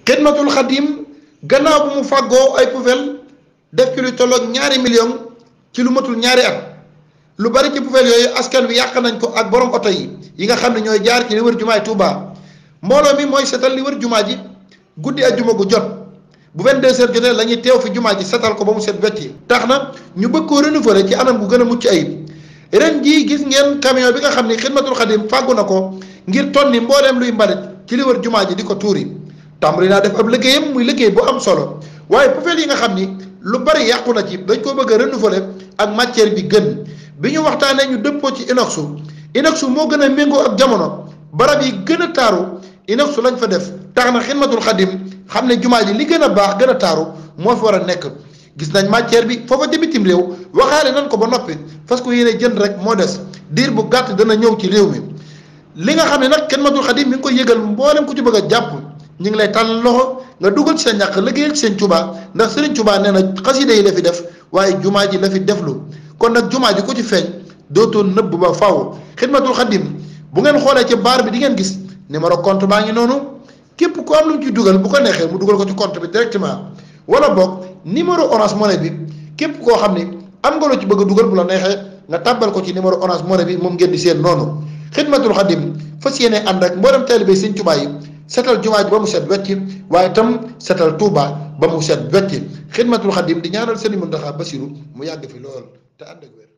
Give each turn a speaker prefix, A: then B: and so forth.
A: xidmatul xadim gannaaw bu mu fàggoo ay poubelle def ci lu tolloog ñaari million ci lu matul ñaari at lu bari ci poubelle yooyu askan wi yàq nañ ko ak borom oto yi yi nga xam ne ñooy jaar ci li wër jumaay Touba mbooloo mi mooy setal li wër jumaa ji guddi ak juma gu jot bu 22 heures jotee la ñuy teew fi jumaa ji setal ko ba mu set wecc tax na ñu bëgg koo renouveler ci anam gu gën a mucc ayib ren jii gis ngeen camion bi nga xam ni xidmatul xadim fàggu na ko ngir tonni mbooleem luy mbalit ci li wër jumaa ji di ko tuuri tàmbali naa def ab liggéeyam muy liggéey bu am solo waaye poubelle yi nga xam ni lu bari yàqu na ci dañ koo bëgg a renouveler ak matière bi gën bi ñu waxtaanee ñu dëppoo ci inoxu inoxu moo gën a méngoo ak jamono barab yi gën a taaru inoxu lañ fa def tax na xidmatul xadim xam ne jumaa ji li gën a baax gën a taaru moo fi war a nekk gis nañ matière bi foofa ci bitim réew waxaale nañ ko ba noppi parce que yéene jënd rek moo des diir bu gàtt dana ñëw ci réew mi li nga xam ne nag xidmatul xadim mi ngi koy yëgal mboolem ku ci bëgg a jàpp ñu ngi lay tànn loxo nga dugal ci sa ñàkk liggéeyal ci seen Tuubaa ndax Sëriñ Tuubaa nee na xasida yi la fi def waaye jumaa ji la fi deflu kon nag jumaa ji ku ci feeñ dootoo nëbb ba faw xidmatul xadim bu ngeen xoolee ci baar bi di ngeen gis numéro compte baa ngi noonu képp ku am lu mu ci dugal bu ko neexee mu dugal ko ci compte bi directement wala boog numéro orange money bi képp koo xam ni am nga lu ci bëgg a dugal bu la neexee nga tàbbal ko ci numéro orange money bi moom ngeen di seen noonu xidmatul xadim fas yéene ànd ak mboolem taalibe Sëriñ Tuubaa yi setal jumaa ji ba mu set wecc waaye itam setal Touba ba mu set wecc xidmatul xadim di ñaanal Sëriñ Muntaxa Basiru mu yàgg fi lool te ànd ak wér